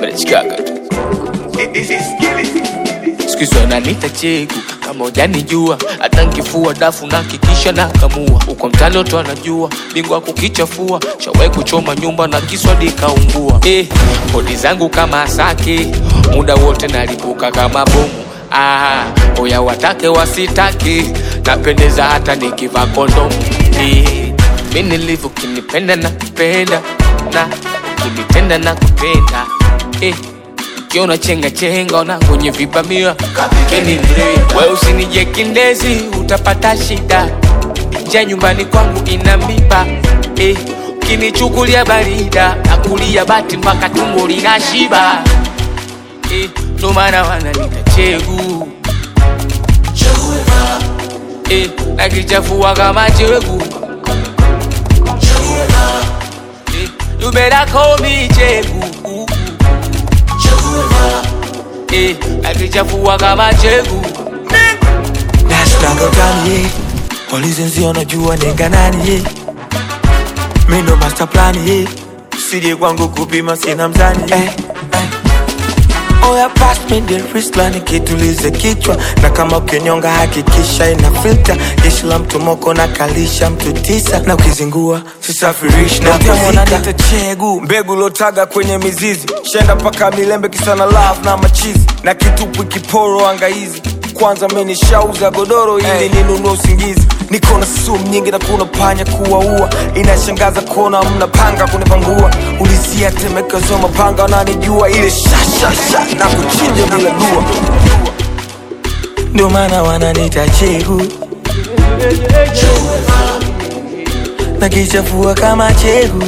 Mnachikaga tu siku hizi wananiita chegu kama ujanijua hata nkifua dafu na kikisha na kamua uko mtani watu anajua bingwa kukichafua shawai kuchoma nyumba na kiswadi kaungua eh, kodi zangu kama asake muda wote nalipuka kama bomu ah, oya watake wasitake napendeza hata nikivaa kondomu eh, mi nilivyo kinipenda na kupenda na ukinitenda na kupenda eh, ukiona chenga chenga ona kwenye vibamia kapikeni mle we usinije kindezi utapata shida nja nyumbani kwangu ina miba eh, ukinichukulia barida nakulia bati mpaka tumbo lina shiba eh, ndo maana wananita chegu eh, nakichafua kama chegu eh, you better call me chegu eh, nakichafua kama chegu Nashtanga utani ye Walizenzi wanajua nenga nani ye Mi ndo master plan ye Sije kwangu kupima sina mzani ye eh, eh. Oya pass me the wristline kitulize kichwa na kama ukinyonga hakikisha ina filter jeshi la mtu moko na kalisha mtu tisa na ukizingua sisafirishi na wananita chegu mbegu lotaga kwenye mizizi shenda mpaka milembe kisana love na machizi na kitupu kiporo angaizi kwanza menishauza godoro ili Hey. ninunue usingizi niko na sumu nyingi na kuna panya kuwaua inashangaza kuona mnapanga kunipangua ulizia temekezo mapanga wananijua ile shashasha na kuchinja bila dua ndio maana wananita chegu na kichafua kama chegu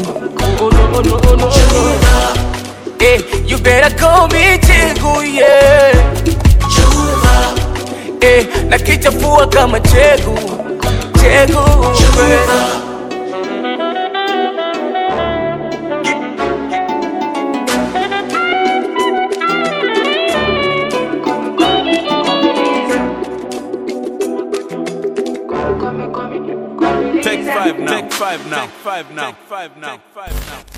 eh, you better call me chegu yeah. eh, nakichafua kama chegu chegu yeah. Take five now. Take five now. Take five now. Take five now. Take five now.